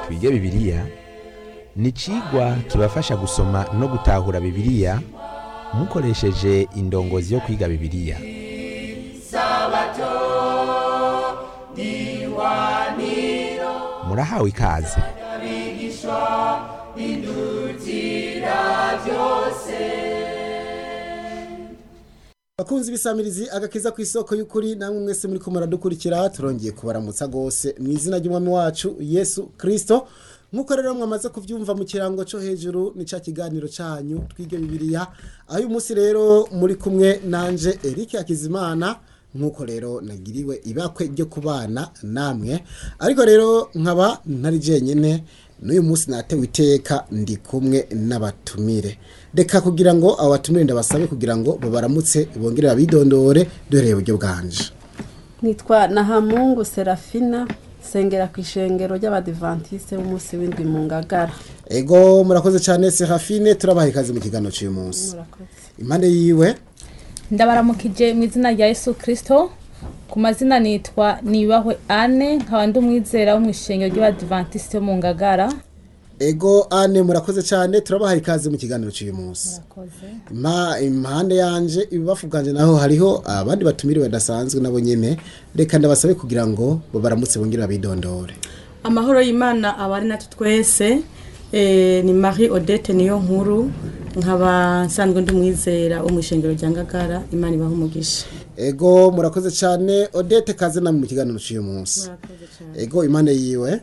twige bibiliya ni icigwa kibafasha gusoma no gutahura bibiliya mukoresheje indongozi yo kwiga bibiliya murahawe ikaze bakunzi bisamirizi agakiza ku isoko y'ukuri namwe mwese muri ko muradukurikira turongeye kubaramutsa gose mu izina ry'umwami wacu yesu kirisito nk'uko rero mwamaze kubyumva mu kirango cyo hejuru ni cya kiganiro cyanyu twige bibiliya aho uyu munsi rero muri kumwe nanje eric hakizimana nk'uko rero nagiriwe ibakwe ryo kubana namwe ariko rero nkaba ntari jenyine n'uyu munsi natewe iteka ndi kumwe n'abatumire reka kugira ngo abo batumire ndabasabe kugira ngo babaramutse bongere babidondore duhereye uburyo bwanje nitwa nahamungu serafina sengera ku ishengero ry'abadivantisite b'umunsi w'indwi mu ngagara ego murakoze cyane serafine turabaha ikaze mu kiganiro cy'uyu munsi impande yiwe ndabaramukije mu izina rya yesu kirisito ku mazina nitwa nibahwe ane nkaba ndi umwizera wo mu ishengero ry'abadivantisite mu ngagara ego ane murakoze cyane turabaha ikaze mu kiganiro cy'uyu munsi Ma- impande yanje ibibafu bwanje naho hariho abandi batumire badasanzwe nabo nyene reka ndabasabe kugira ngo babaramutse bongere babidondore amahoro y'imana aba ari natwe twese eh, ni marie odette niyo nkuru nkaba nsanzwe ndi umwizera wo mu ishengero rya ngagara imana ibaha umugisha ego murakoze cyane odette kaze namwe mu kiganiro cy'uyu munsi ego impande yiwe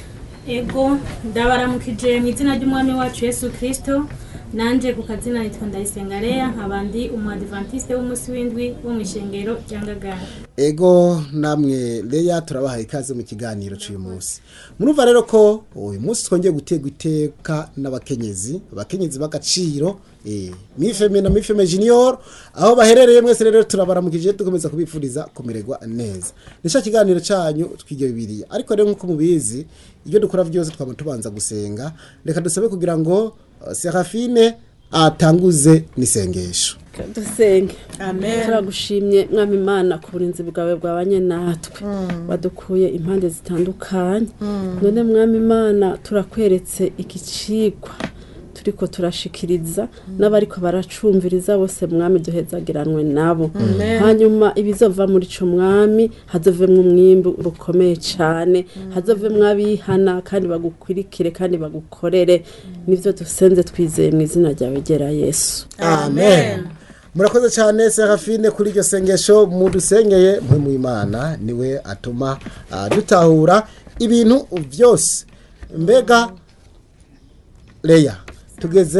ego ndabaramukije mu izina ry'umwami wacu yesu kirisito nanjye ku kazina nitwa ndayisenga leya nkaba ndi umuadivantisite w'umunsi w'indwi wo mu ishengero rya ngagara ego namwe leya turabahaye ikaze mu kiganiro cy'uyu munsi murumva rero ko uyu munsi twongeye gutegwa iteka n'abakenyezi abakenyezi b'agaciro eh, mifeme na mifeme junior aho baherereye mwese rero turabaramukije dukomeza kubifuriza kumererwa neza nicyo kiganiro cyanyu twige bibiliya ariko rero nk'uko mubizi ibyo dukora byose twaba tubanza gusenga reka dusabe kugira ngo uh, serafine atanguze n'isengesho dusenge amen turagushimye mwami imana ku burinzi bwawe bwabanye natwe wadukuye impande zitandukanye none mwami imana turakweretse iki cigwa turiko turashikiriza n'abariko baracumviriza bose mwami duhezagiranwe nabo hanyuma ibizova muri ico mwami hazovemwo umwimbu rukomeye cane hazovemwo abihana kandi bagukurikire kandi bagukorere nivyo dusenze twizeye mu izina ryawe gera yesu amen murakoze cyane serafine kuri iryo sengesho mudusengeye mwe mu imana niwe atuma ah, dutahura ibintu byose mbega leya tugeze